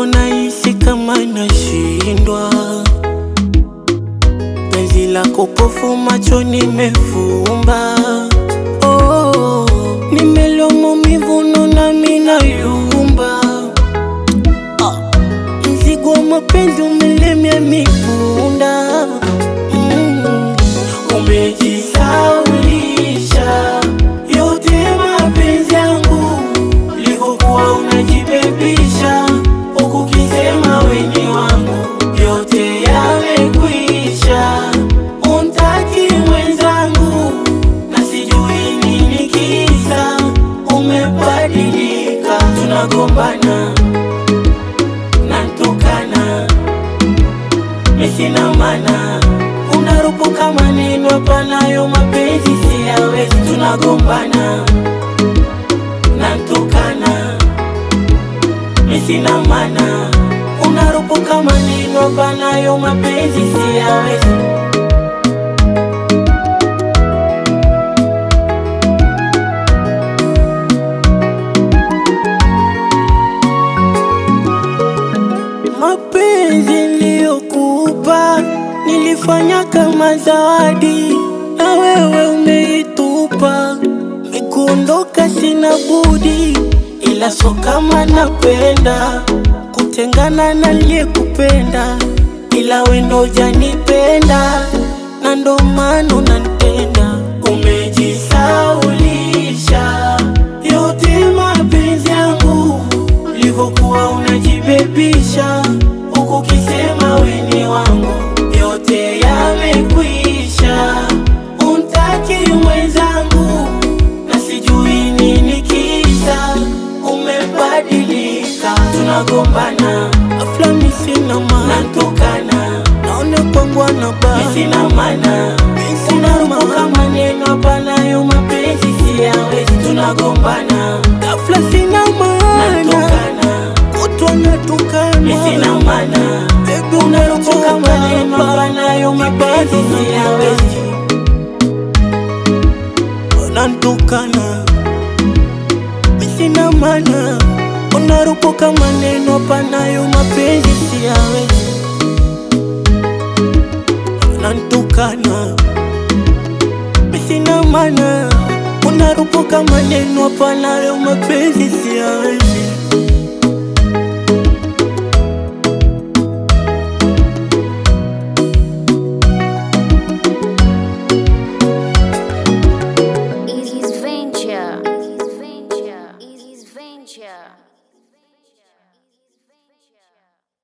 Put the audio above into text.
mwenzako nahisi kama nashindwa, penzi lako pofu macho nimefumba. Oh, nimelewa maumivu naona mi nayumba. Ah, mzigo wa mapenzi umelemea mipunda. Mm, umejisaulisha yote mapenzi yangu ulivyokuwa unajibebisha huku ukisema weni wangu, yote yamekwisha. Untaki mwenzangu na sijui nini kisa, umebadilika, tunagombana nantukana misina mana unarupuka maneno hapanayo mapenzi siyawezi, tunagombana nantukana misina mana unarupuka maneno hapanayo mapenzi siyawezi. Mapenzi niliyokupa nilifanya kama zawadi, na wewe umeitupa. Nikuondoka sina budi, ila so kama napenda kutengana na aliyekupenda, ila we ndo hujanipenda, na ndo maana unanipenda. Umejisaulisha yote mapenzi yangu ulivyokuwa unajibebisha huku ukisema weni wangu, yote yamekwisha. Untaki mwenzangu na sijui nini kisa, umebadilika, tunagombana afla misina maana nantukana naone kwangu anabaya misina maana unarupuka maneno hapanayo mapenzi siyawezi, tunagombana ghafla sina maana nantukana kutwa natukana misina maana Baby unarupuka maneno hapanayo mapenzi siyawezi, unantukana misina maana unarupuka maneno hapanayo mapenzi siyawezi, unantukana misina maana unarupuka maneno hapanayo mapenzi siyawezi.